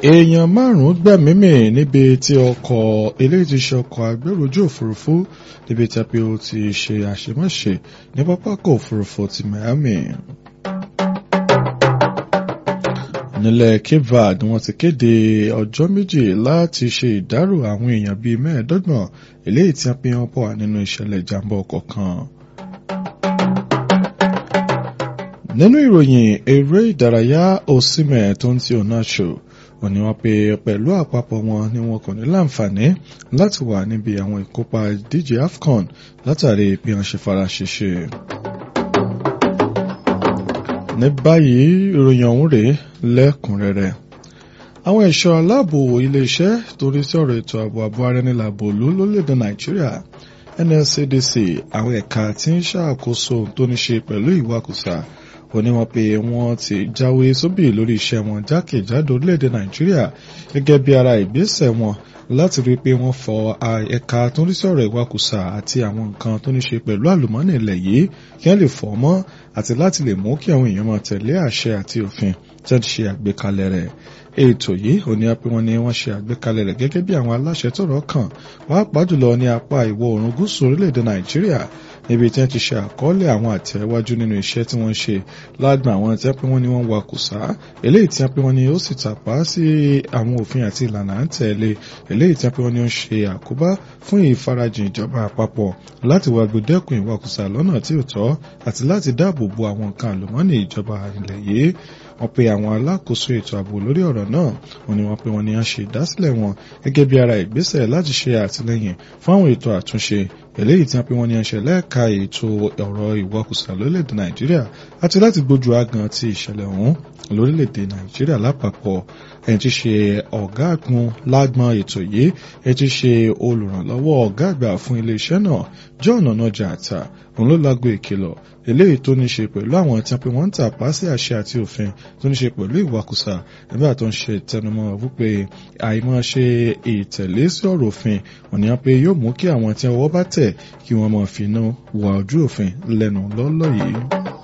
èèyàn márùn-ún gbẹ̀mímì níbi tí ọkọ̀ eléyìí ti ṣe ọkọ̀ agbẹ́rù ojú òfurufú níbi tí a pé ó ti ṣe àṣemáṣe ní pápákọ̀ òfurufú ti Miami. nílẹ̀ Cape Verde wọ́n ti kéde ọjọ́ méjì láti ṣe ìdárò àwọn èèyàn bíi mẹ́ẹ̀ẹ́dọ́gbọ̀n eléyìí tí a pé wọ́n pọ̀ nínú ìṣẹ̀lẹ̀ ìjàmbá ọkọ̀ kan. nínú ìròyìn eré ìdárayá Osimhen tó ń ti Onacho wọ́n ní wọ́n pe pẹ̀lú àpapọ̀ wọn ni wọn kò ní láǹfààní láti wà níbi àwọn ìkópa ìdíje AFCON látàrí bí wọ́n ṣe fara ṣèṣe. ní báyìí ìròyìn ọ̀hún rèé lẹ́kùnrẹ́rẹ́ àwọn ẹ̀ṣọ́ aláàbò iléeṣẹ́ torí sí ọ̀rọ̀ ètò ààbò ààbò arẹnilàbò ló lórílẹ̀‐èdè Nàìjíríà NSCDC àwọn ẹ̀ka tí ń ṣàkóso tó ní ṣe pẹ̀lú ìwakùsà ó ní wọ́n pé wọ́n ti jáwé sóbì lórí iṣẹ́ wọn jákèjádò orílẹ̀-èdè nàìjíríà gẹ́gẹ́ bí ara ìgbésẹ̀ wọn láti rí i pé wọ́n fọ ẹ̀ka tó ń rí sí ọ̀rọ̀ ìwakùsà àti àwọn nǹkan tó ní ṣe pẹ̀lú àlùmọ́nì ilẹ̀ yìí kí wọ́n lè fọ́ mọ́ àti láti lè mú kí àwọn èèyàn máa tẹ̀lé àṣẹ àti òfin tí wọ́n ti ṣe àgbékalẹ̀ rẹ̀ ètò yìí ò ní apẹ́ wọn ni wọ́n ṣe àgbékalẹ̀ rẹ̀ gẹ́gẹ́ bí àwọn aláṣẹ tọ́rọ̀ kàn pàápàá jùlọ ní apá ìwọ̀ oòrùn gúúsù orílẹ̀-èdè nàìjíríà níbi tí wọ́n ti ṣe àkọọ́lẹ̀ àwọn àtẹ̀wájú nínú iṣẹ́ tí wọ́n ṣe lágbọn àwọn tí wọ́n pé wọ́n ní wọ́n wakùsà eléyìí tí wọ́n pé wọ́n ní ó sì tàpá sí àwọn òfin àti ìlànà à ń tẹ̀lé eléyìí tí wọ́n pé wọ́n ní ó ń ṣe àkóbá fún ìfarajìn ìjọba àpapọ̀ láti wá gbẹdẹ́kun ìwakùsà lọ́nà tí ò tọ́ àti láti dáàbò bo àwọn nǹkan àlùmọ́ọ́nì ìjọba ilẹ̀ yìí wọ́n pe àwọn alákòóso ètò ààbò lórí ọ̀rọ̀ náà wọ́n ní wọ́n pe wọ́n ní à ń ṣe ìdásílẹ̀ wọn gẹ́gẹ́ bí ara ìgbésẹ̀ láti ṣe àtìlẹ́yìn fún àwọn ètò àtúnṣe eléyìí tí wọ́n pe wọ́n ní à ń ṣe lẹ́ẹ̀ka ètò ọ̀rọ̀ ìwakùsà lórílẹ̀‐èdè nàìjíríà àti láti gbójú agan ti ìṣẹ̀lẹ̀ ọ̀hún lórílẹ̀‐èdè nàìjíríà lápapọ̀ ẹni tí ṣe ọ̀gá àgbọn lágbọn ètò yìí ẹni tí ṣe olùrànlọ́wọ́ ọ̀gá àgbà fún iléeṣẹ́ náà John Onaja-Atta òun ló lágbo ìkìlọ̀ eléyìí tó ní ṣe pẹ̀lú àwọn tí wọ́n ń tàpá sí àṣẹ àti òfin tó ní ṣe pẹ̀lú ìwakùsà nígbà tó ń ṣe ìtẹnumọ́ wípé àìmọ́ ṣe ìtẹ̀lé sí ọ̀rọ̀ òfin òní pé yóò mú kí àwọn tí ọwọ́ bá tẹ̀ kí wọ́n máa fi iná wà ojú òfin lẹ́nu lọ́lọ́ yìí.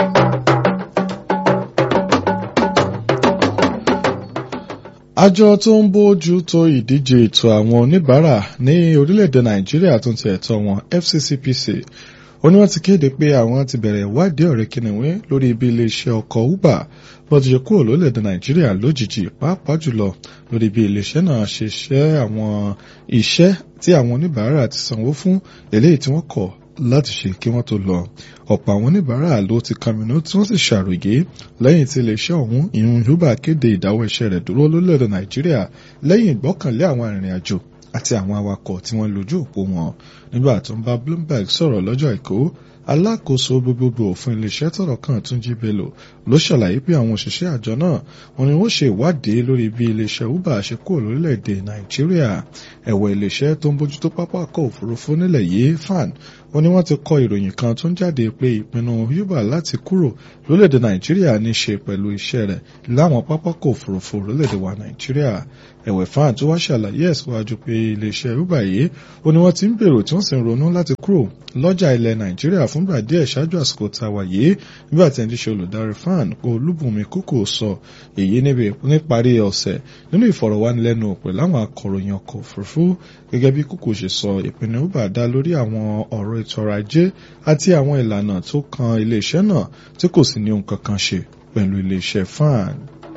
àjọ tó ń bójú tó ìdíje ètò àwọn oníbàárà ní orílẹ̀-èdè nàìjíríà tó ń ti ẹ̀tọ́ wọn FCCPC ó ní wọ́n ti kéde pé àwọn ti bẹ̀rẹ̀ ìwádìí ọ̀rẹ́ kìnìún lórí ibi iléeṣẹ́ ọkọ̀ uber bó ti ṣe kúrò lórílẹ̀‐èdè nàìjíríà lójijì pàápàá jùlọ lórí ibi iléeṣẹ́ náà ṣe ṣe àwọn iṣẹ́ tí àwọn oníbàárà ti sanwó fún eléyìí tí wọ́n kọ̀ láti ṣe kí wọ́n tó lọ ọ̀pọ̀ àwọn oníbàárà ló ti kàmínú tí wọ́n sì ṣàròyé lẹ́yìn tí iléeṣẹ́ ọ̀hún ìyún uber kéde ìdáwọ́ iṣẹ́ rẹ̀ dúró lórílẹ̀‐èdè nàìjíríà lẹ́yìn ìgbọ́kànlé àwọn arìnrìn-àjò àti àwọn awakọ̀ tí wọ́n lójú òpó wọn nígbà tó ń bá Bloomberg sọ̀rọ̀ lọ́jọ́ àìkú alákòóso gbogbogbò fún iléeṣẹ́ tọ́rọ̀ kan Túnjí Bello ló ṣàlàyé pé àwọn òṣìṣẹ́ àjọ náà wọ́n ní wọ́n ṣe ìwádìí lórí bí iléeṣẹ́ uber ṣe kúrò lórílẹ̀‐èdè Nàìjíríà ẹ̀wọ̀ iléeṣẹ́ tó ń bójútó pápákọ̀ òfurufú nílẹ̀ yìí fan wọ́n ní wọ́n ti kọ ìròyìn kan tó ń jáde pé ìpinnu uber láti kúrò lórílẹ̀‐èdè Nàìjíríà ní ṣe pẹ̀lú iṣẹ́ rẹ̀ láwọn pápákọ̀ òfurufú lórílẹ̀‐èdè wa Nàìjíríà ẹ̀wẹ̀ fan tó wá ṣàlàyé ẹ̀síwájú pé iléeṣẹ́ uber yìí ó ní wọ́n ti ń gbèrò tí wọ́n sì ń ronú láti kúrò lọ́jà ilẹ̀ Nàìjíríà fúngbà díẹ̀ ṣáájú àsìkò tá a wà yìí nígbà tí ẹni tí ṣe olùdarí fan Olúbùnmi Kókò sọ èyí níparí ọ̀sẹ̀ nínú ìfọ̀rọ̀wánilẹ́nuwò pẹ̀lú àwọn akọ̀ròyìn ọkọ̀ òfurufú gẹ́gẹ́ bí Kókò ṣe sọ ìpinnu uber dá lórí àwọn ọ̀rọ̀ ètò ọrọ̀ ajé àti àwọn ìlànà tó kan iléeṣẹ́ náà tí kò sì ní ohun kankan ṣe pẹ̀lú iléeṣẹ́ fan.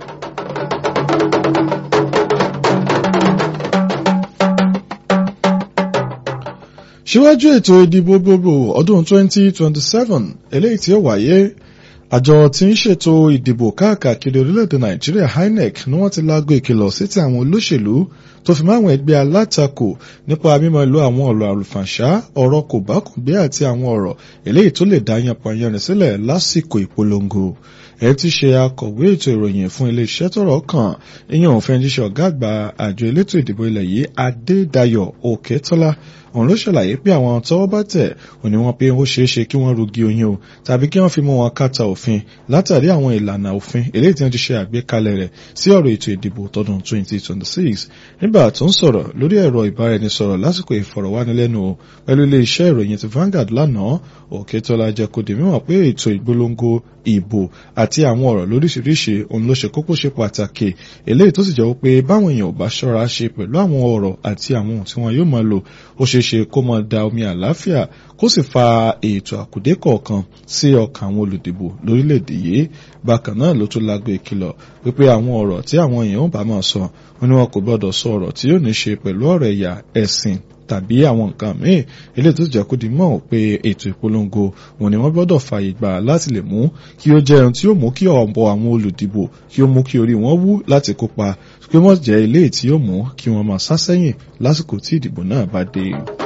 síwájú ètò ìdìbò gbogbo ọdún 2027 eléyìí tí ó wáyé àjọ tí ń ṣètò ìdìbò káàkiri orílẹ̀-èdè nàìjíríà INEC ni wọ́n ti láago ìkìlọ̀ sí ti àwọn olóṣèlú tó fi máwọn ẹgbẹ́ alátakò nípa mímọ̀ lo àwọn ọ̀rọ̀ àlùfànṣá ọ̀rọ̀ kòbákùngbé àti àwọn ọ̀rọ̀ eléyìí tó lè dá yanpanyanrin sílẹ̀ lásìkò ìpolongo ẹ ti ṣe akọ̀wé ètò ìròyìn fún iléeṣẹ́ tọ́rọ̀ kàn ìyẹn òfin jíṣẹ́ ọ̀gá àgbà àjọ elétò ìdìbò ilẹ̀ yìí Adédayọ̀ Òkètọ́lá òun ló ṣàlàyé pé àwọn tọ́wọ́ bá tẹ̀ òní wọn pé ó ṣeé ṣe kí wọ́n rugi oyin o tàbí kí wọ́n fi mú wọn kàtà òfin látàrí àwọn ìlànà òfin eléyìí tí wọ́n ti ṣe àgbékalẹ̀ rẹ̀ sí ọ̀rọ̀ ètò ìdìbò tọdún 2026 nígbà tó ń sọ̀rọ̀ lórí ẹ̀rọ ìbáraẹnisọ̀rọ̀ lásìkò ìfọ̀rọ̀wánilẹ́nuwò pẹ̀lú iléeṣẹ́ ìròyìn ti Vanguard lánàá Òkètọ́lá jẹ́ kó di mímọ̀ pé ètò ìgbólóńgó ìbò àti àwọn ọ̀rọ̀ lóríṣiríṣi òun ló ṣe kókó ṣe pàtàkì eléyìí tó sì jẹ́ pé báwọn èèyàn ò bá ṣọ́ra ṣe pẹ̀lú àwọn ọ̀rọ̀ àti àwọn ohun tí wọn yóò máa lò ó ṣeé ṣe kó máa da omi àlàáfíà kó sì fa ètò àkùdé kọ̀ọ̀kan sí ọkàn àwọn olùdìbò lórílẹ̀‐èdè yìí bákan náà ló tún lágbo ìkìlọ̀ wípé àwọn ọ̀rọ̀ tí àwọn èèyàn ò bá máa sọ wọn ni wọn kò gbọdọ̀ sọ ọ̀rọ̀ tí yóò ní ṣe pẹ̀lú ọ̀rọ̀ ẹ̀yà ẹ̀sìn tàbí àwọn nǹkan míì eléyìí tó jẹ́ kó di mọ̀ pé ètò ìpolongo wọn ni wọ́n gbọ́dọ̀ fààyè gbà láti lè mú kí ó jẹ́ ohun tí ó mú kí ọ̀pọ̀ àwọn olùdìbò kí ó mú kí orí wọn wú láti kópa pé wọ́n jẹ́ eléyìí tí ó mú kí wọ́n máa sá sẹ́yìn lásìkò tí ìdìbò náà bá dé.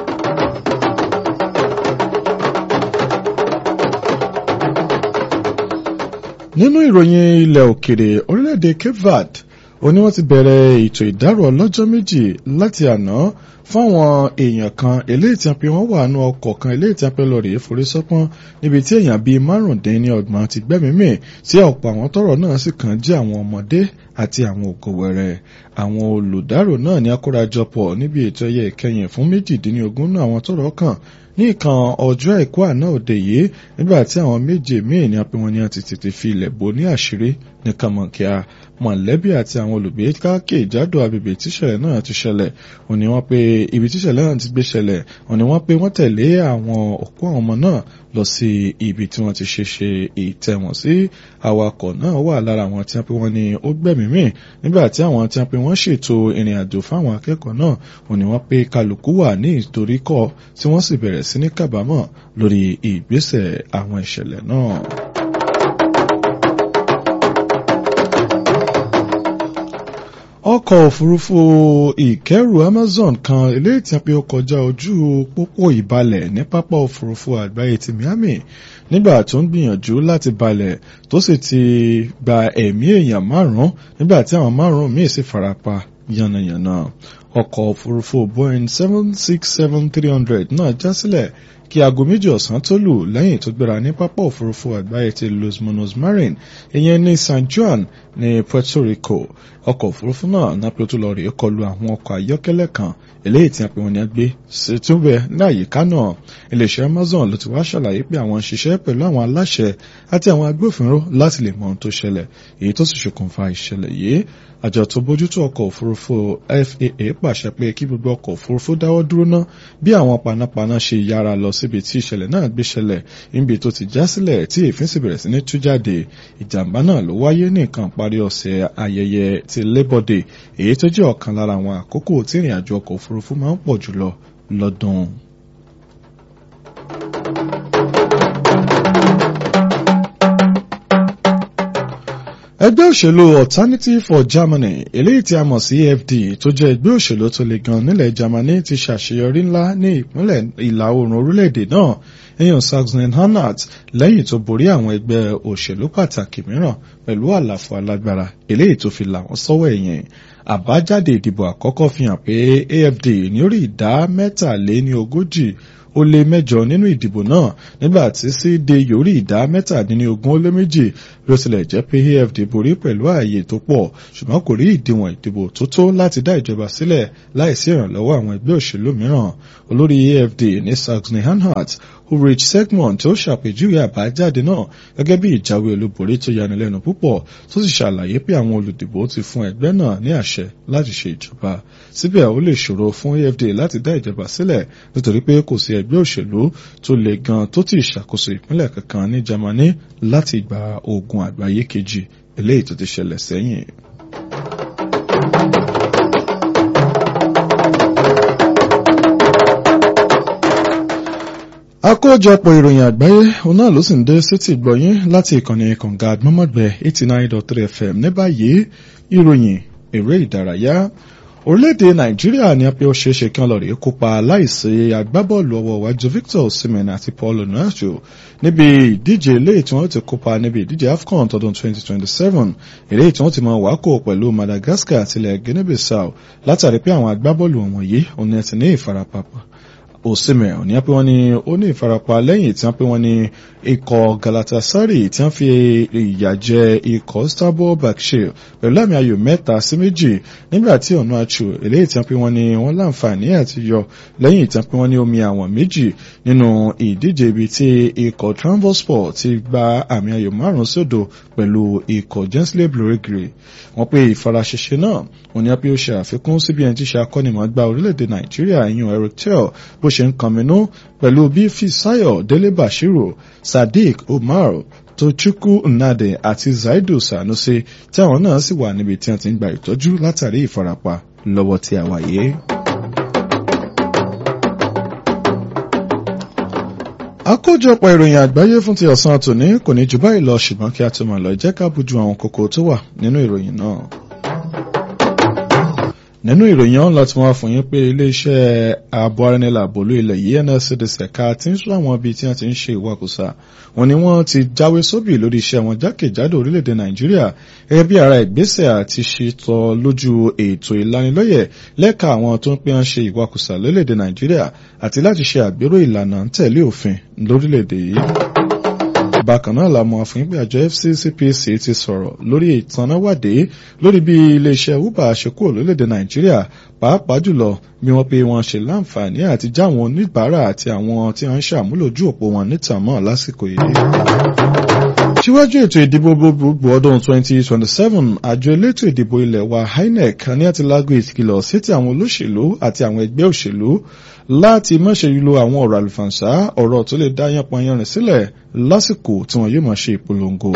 nínú ìròyìn ilẹ̀ òkèrè orílẹ̀-èdè Cape Verde ó ní wọ́n ti bẹ̀rẹ̀ ètò ìdárò ọlọ́jọ́ méjì láti àná fáwọn èèyàn kan eléyìí tí a pè wọ́n wà nù ọkọ̀ kan eléyìí tí a pè lọ rèé forí sọ́pọ́n níbi tí èèyàn bíi márùndínlọ́gbọ̀n ti gbẹ́mìí tí ọ̀pọ̀ àwọn tọ́rọ̀ náà sì kàn jẹ́ àwọn ọmọdé àti àwọn ògòwẹ̀rẹ̀ àwọn olùdárò náà ní akórajọpọ̀ níbi ètò ẹyẹ ìkẹyìn fún méjìdínlógún náà àwọn tọ́rọ̀ kàn ní ìkan ọjọ́ àìkú àná òde yìí nígbà tí àwọn méje míì ní apẹ́ wọn ni a ti tètè fi ilẹ̀ bò ní àṣírí ní kàmọ̀kíá mọ̀lẹ́bí àti àwọn olùgbé káàkiri ìjádò agbègbè tíṣẹ̀lẹ̀ náà ti ṣẹlẹ̀ wọ́n ní wọ́n pé ibi tíṣẹ̀lẹ̀ náà ti gbé ṣẹlẹ̀ wọ́n ní wọ́n pé wọ́n tẹ̀lé àwọn òkú àwọn ọmọ náà lọ sí ibi tí wọ́n ti ṣe ṣe ìtẹ̀wọ̀n sí awakọ̀ náà wà lára àwọn tí wọ́n pé wọ́n ní ó gbẹ̀mí mì nígbà tí àwọn tí wọ́n pé wọ́n ṣètò ìrìn àjò fáwọn akẹ́kọ̀ọ́ náà wọ́n ní wọ́n pé kálukú wà ní ìtoríkọ̀ tí wọ́n sì bẹ̀rẹ̀ sí ní kábàámọ̀ lórí ìgbésẹ̀ àwọn ìṣẹ̀lẹ̀ náà. ọkọ̀ òfurufú ìkẹ́rù Amazon kan eléyìí tí a pé ó kọjá ojú pópó ìbalẹ̀ ní pápá òfurufú àgbáyé ti Miami nígbà tó ń gbìyànjú láti balẹ̀ tó sì ti gba ẹ̀mí èèyàn márùn-ún nígbà tí àwọn márùn-ún míì sì farapa yánnayànna ọkọ̀ òfurufú Boeing seven six seven three hundred náà já sílẹ̀ kí aago méjì ọ̀sán tó lù lẹ́yìn tó gbéra ní pápá òfurufú àgbáyé ti Los Monos Marin ìyẹn ní San Juan ní Puerto Rico ọkọ̀ òfurufú náà nápẹ́ tó lọ rèé kọlu àwọn ọkọ̀ ayọ́kẹ́lẹ́ kan eléyìí tí a pè wọ́n ní agbé ṣètúbẹ̀ láyìíká náà iléeṣẹ́ Amazon ló ti wá ṣàlàyé pé àwọn ń ṣiṣẹ́ pẹ̀lú àwọn aláṣẹ àti àwọn agbófinró láti lè mọ ohun tó ṣẹlẹ̀ èyí tó sì ṣokùnfà ìṣẹ̀lẹ̀ yìí àjọ tó bójútó ọkọ̀ òfurufú FAA pàṣẹ pé kí gbogbo ọkọ̀ òfurufú dáwọ́ dúró ná bí àwọn panápaná ṣe yára lọ síbi tí ìṣẹ̀lẹ̀ náà gbé ṣẹlẹ̀ níbi tó ti já sílẹ̀ tí èéfín sì bẹ̀rẹ̀ sí ní tú jáde ìjàmbá náà ló wáyé ní nǹkan parí ọ̀sẹ̀ ayẹyẹ ti Labour Day èyí tó jẹ́ ọ̀kan lára àwọn àkókò tí ìrìn àjò ọkọ̀ òfurufú máa ń pọ̀ jùlọ lọ́dún. ẹgbẹ́ òṣèlú Alternative for Germany eléyìí tí a mọ̀ sí AfD tó jẹ́ ẹgbẹ́ òṣèlú tó le gan nílẹ̀ Germany ti ṣàṣeyọrí ńlá ní ìpínlẹ̀ ìlà oòrùn orílẹ̀-èdè náà èèyàn Sachsen-Anhalt lẹ́yìn tó borí àwọn ẹgbẹ́ òṣèlú pàtàkì mìíràn pẹ̀lú àlàfo alágbára eléyìí tó fi là wọ́n sọ́wọ́ ẹ̀yìn àbájáde ìdìbò àkọ́kọ́ fi hàn pé AfD ní orí ìdá mẹ́tàléní ogójì ó lé mẹ́jọ nínú ìdìbò náà nígbà tí CD yorí ìdá mẹ́tàdínlógún ó lé méjì bí ó tilẹ̀ jẹ́ pé AfD borí pẹ̀lú ààyè tó pọ̀ ṣùgbọ́n kò rí ìdíwọ̀n ìdìbò tó tó láti dá ìjọba sílẹ̀ láìsí ìrànlọ́wọ́ àwọn ẹgbẹ́ òṣèlú mìíràn olórí AfD ní Sachsen-Anhalt Ulrich Segmont tó ṣàpèjúwe àbájáde náà gẹ́gẹ́ bí ìjáwé olúborí tó yanilẹ́nu púpọ̀ tó sì ṣàlàyé pé àwọn olùdìbò ti fún ẹgbẹ́ náà ní àṣẹ láti ṣe ìjọba síbẹ̀ ó lè ṣòro fún AfD láti dá ìjọba sílẹ̀ nítorí pé kò sí ẹgbẹ́ òṣèlú tó le gan tó ti ṣàkóso ìpínlẹ̀ kankan ní Germany láti ìgbà ogun àgbáyé kejì eléyìí tó ti ṣẹlẹ̀ sẹ́yìn. àkójọpọ̀ ìròyìn àgbáyé òun náà ló sì ń dé sétí ìgbọ̀yìn láti ìkànnì kànga àgbọ̀mọ̀gbẹ̀ eighty nine dot three fm ní báyìí ìròyìn eré ìdárayá orílẹ̀-èdè nàìjíríà ní apẹ́ ó ṣeéṣe kí wọ́n lọ rèé kópa láìsí agbábọ́ọ̀lù ọwọ́ iwájú victor osimhen àti paul onuachu níbi ìdíje eléyìí tí wọ́n ti kópa níbi ìdíje afcon tọdún 2027 eléyìí tí wọ́n ti máa wákò pẹ̀lú madagascar àti ilẹ̀ guinea-bissau látàrí pé àwọn agbábọ́ọ̀lù wọ̀nyí òun ẹ̀ ti ní ìfarapa Osimhen ní pé wọ́n ní ó ní ìfarapa lẹ́yìn tí wọ́n pé wọ́n ní ikọ̀ Galatasaray tí wọ́n fi ìyà jẹ ikọ̀ Istanbul Başakşehir pẹ̀lú àmì ayò mẹ́ta sí méjì nígbà tí Onuachu eléyìí tí wọ́n pé wọ́n ní wọ́n láǹfààní àti yọ lẹ́yìn tí wọ́n pé wọ́n ní omi àwọn méjì nínú ìdíje ibi tí ikọ̀ Trabzonspor ti gba àmì ayò márùn-ún sódò pẹ̀lú ikọ̀ Gensler Belgrade wọ́n pé ìfaraṣẹṣẹ náà wọ́n ní pé ó ṣe àfikún sí bí ẹni tí ṣe akọ́nimọ̀ọ́gbá orílẹ̀-èdè Nàìjíríà ìyún Erectel bó ṣe ń kànmínú pẹ̀lú bí Fisayo Délé Bashiru Sadiq Umar Tochukwu Nnadi àti Zaidu Sanusi tí àwọn náà sì wà níbi tí wọ́n ti ń gba ìtọ́jú látàrí ìfarapa lọ́wọ́ tí a wà yìí. àkójọpọ̀ ìròyìn àgbáyé fún ti ọ̀sán tòní kò ní jù báyìí lọ ṣùgbọ́n kí a tó máa lọ jẹ́ ká bójú àwọn kókó tó wà nínú ìròyìn náà. nínú ìròyìn ọ̀hún láti wá fún yín pé iléeṣẹ́ ààbò arẹnilàbòlú ilẹ̀ yìí NSCDC ẹ̀ka tí ń sún àwọn ibi tí wọ́n ti ń ṣe ìwakùsà wọn ni wọ́n ti jáwé sóbì lórí iṣẹ́ wọn jákèjádò orílẹ̀-èdè Nàìjíríà gẹ́gẹ́ bí ara ìgbésẹ̀ àti ṣètò lójú ètò ìlanilọ́yẹ̀ lẹ́ka àwọn tó ń pè ń ṣe ìwakùsà lórílẹ̀-èdè Nàìjíríà àti láti ṣe àgbérò ìlànà ń tẹ̀lé òfin lórílẹ̀-èdè yìí bákan náà la mọ̀ àfihàn pé àjọ FCCPC ti sọ̀rọ̀ lórí ìtanáwádé lórí bí iléeṣẹ́ uber ṣe kúrò lórílẹ̀‐èdè nàìjíríà pàápàá jùlọ bí wọ́n pé wọ́n ṣe láǹfààní àti já àwọn oníbàárà àti àwọn tí wọ́n ń ṣàmúlò ojú òpó wọn níta mọ́ lásìkò yìí. síwájú ètò ìdìbò gbogbogbò ọdún 2027 àjọ elétò ìdìbò ilẹ̀ wa INEC ní àti lágbo ìkìlọ̀ sí ti àwọn olóṣèlú àti àwọn ẹgbẹ́ òṣèlú láti má ṣe lo àwọn ọ̀rọ̀ àlùfànṣá ọ̀rọ̀ tó lè dá yánpọnyánrin sílẹ̀ lásìkò tí wọn yóò máa ṣe ìpolongo.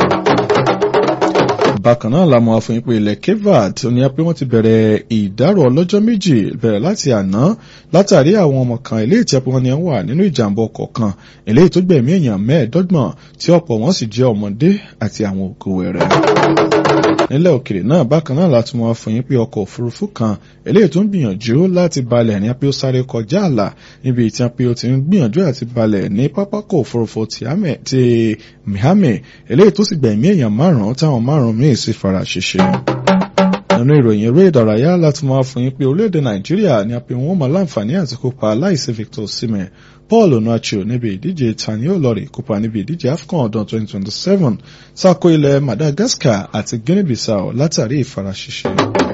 bákan náà la mọ̀ àfihàn pé ilẹ̀ kevad ní pé wọ́n ti bẹ̀rẹ̀ ìdárò ọlọ́jọ́ méjì bẹ̀rẹ̀ láti àná látàrí àwọn ọmọ kan eléyìí tí wọ́n ní wà nínú ìjàmbá ọkọ̀ kan eléyìí tó gbẹ̀mí èèyàn mẹ́ẹ̀ẹ́dọ́gbọ̀n tí ọ̀pọ̀ wọn sì jẹ́ ọmọdé àti àwọn òkú wẹ̀rẹ̀ nílẹ̀ òkèrè náà bákan náà láti mọ̀ fún yín pé ọkọ̀ òfurufú kan eléyìí tó ń gbìyànjú láti balẹ̀ ní pé ó sáré kọjá àlà níbi tí wọ́n pé ó ti ń gbìyànjú àti balẹ̀ ní pápákọ̀ òfurufú ti Miami eléyìí tó sì gbẹ̀mí èèyàn márùn-ún táwọn márùn-ún míì sì fara ṣèṣe nínú ìròyìn eré ìdárayá láti máa fún yín pé orílẹ̀-èdè nàìjíríà ni a pè wọ́n mọ̀ láǹfààní àti kópa láìsí Victor Osimhen Paul Onuachu níbi ìdíje tani olórí kópa níbi ìdíje AFCON ọdún 2027 sáko ilẹ̀ Madagascar àti Guinea-Bissau látàrí ìfaraṣiṣẹ́.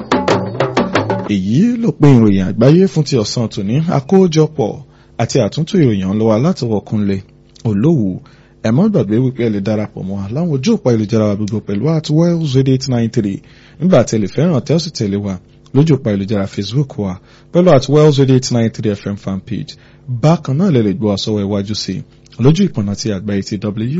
èyí ló pín ìròyìn àgbáyé fún ti ọ̀sán tòní àkójọpọ̀ àti àtúntò ìròyìn ọlọ́wà látọwọ́ Kúnlé Olówù ẹ má gbàgbé wípé ẹ lè darapọ̀ mọ́ láwọn ojú òpá ìlújára wa gbogbo pẹ̀lú at wells radio eight nine three nígbà tí ẹ lè fẹ́ràn tẹ́ ó sì tẹ̀lé wa lójú òpá ìlújára Facebook wa pẹ̀lú at wells radio eight nine three fm fan page bákan náà lè lè gbọ́ àsọwọ́ iwájú sí lójú ìpọ̀nà ti àgbáyé ti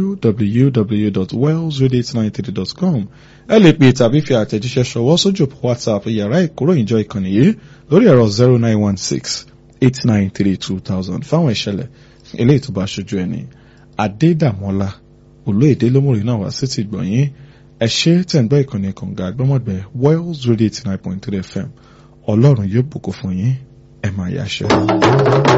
www.wellsradio893.com ẹ lè pè tàbí fi àtẹ̀jíṣẹ́ ṣọwọ́ sójú òpó WhatsApp yàrá ìkóròyìnjọ ìkànnì yìí lórí ẹ̀rọ zero nine one six eight nine three two thousand fáwọn ìṣẹ̀lẹ̀ eléyìí tó bá ṣojú ẹni. Adédàmọ́lá olóyèdè lómùrè náà wá sí ti gbọ̀nyìn ẹ ṣé tẹ̀ ń gbọ́ ìkànnì kànga àgbọ́mọ̀gbẹ́ Wells Radio eighty nine point three FM ọlọ́run yóò bùkún fún yín ẹ máa yáṣẹ́.